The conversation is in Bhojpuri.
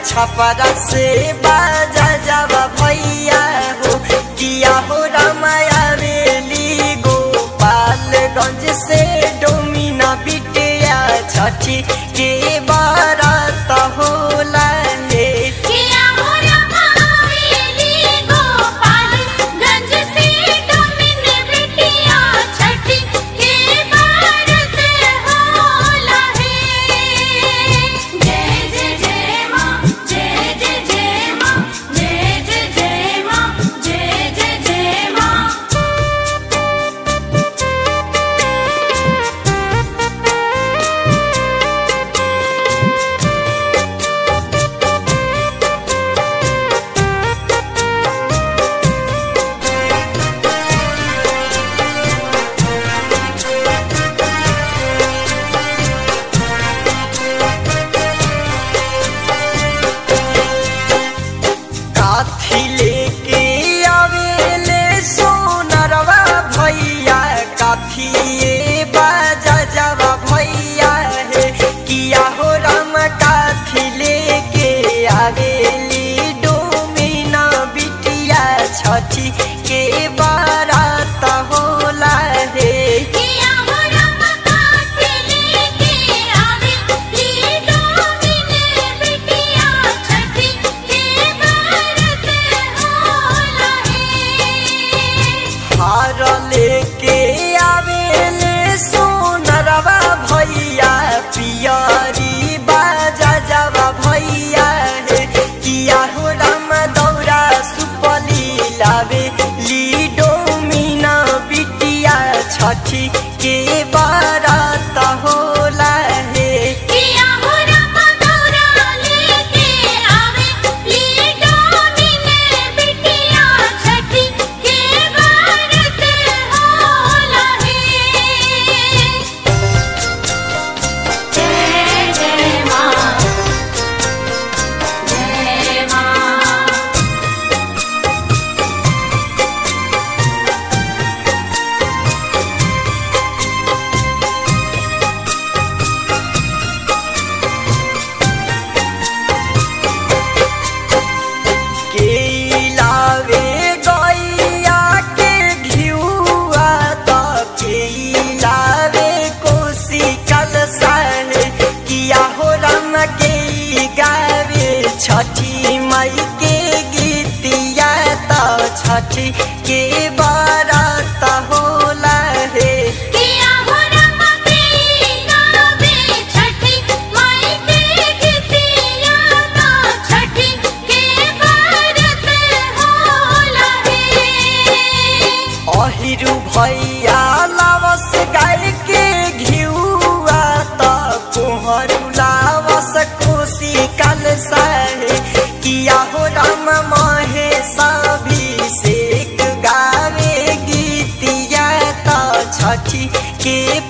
छपरा से बाजा जावा भैया हो किया हो रामाया रेली गोपालगंज से डोमिना बिटिया छठी के बारात होला हे किया हो रमावेली गोपालगंज से डोमिन बिटिया छठी के भारत होला है जय जय जय माँ जय जय जय माँ जय जय जय माँ जय जय जय माँ काथी लेके आवेले सोनरवा भैया काथी ये बाजा जावा भैया हे किया हो राम काथी लेके आवेली डोमिना बिटिया छठी के बारात होला हे किया हो रम काथे लेके आवे लीडो मिने बिटिया छठी के भारत होला है हार लेके आवेले सोनरवा भैया पियरी बाजा जावा भैया हे किया हो राम दौरा सुपली लावे लीडो मीना बिटिया छठी के बारात होला हे किया हो रम दौरा लेके आवे लीडो मिने बिटिया छठी के भारत होला है जय जय माँ जय माँ के लावे गैया के घिउआ त के लावे कोसी कल साहे किया हो राम के गावे छठी मई के गीतिया त छठी के बारात होला हे किया हो रम के गावे छठी माई के गीतिया तो छठी के भारत होला है अहिरु भैया लावस गाय के घिउआ त कोहरू लावस कोसी कल सहे किया हो राम महे अभिषेक गावे गीतिया त छठी के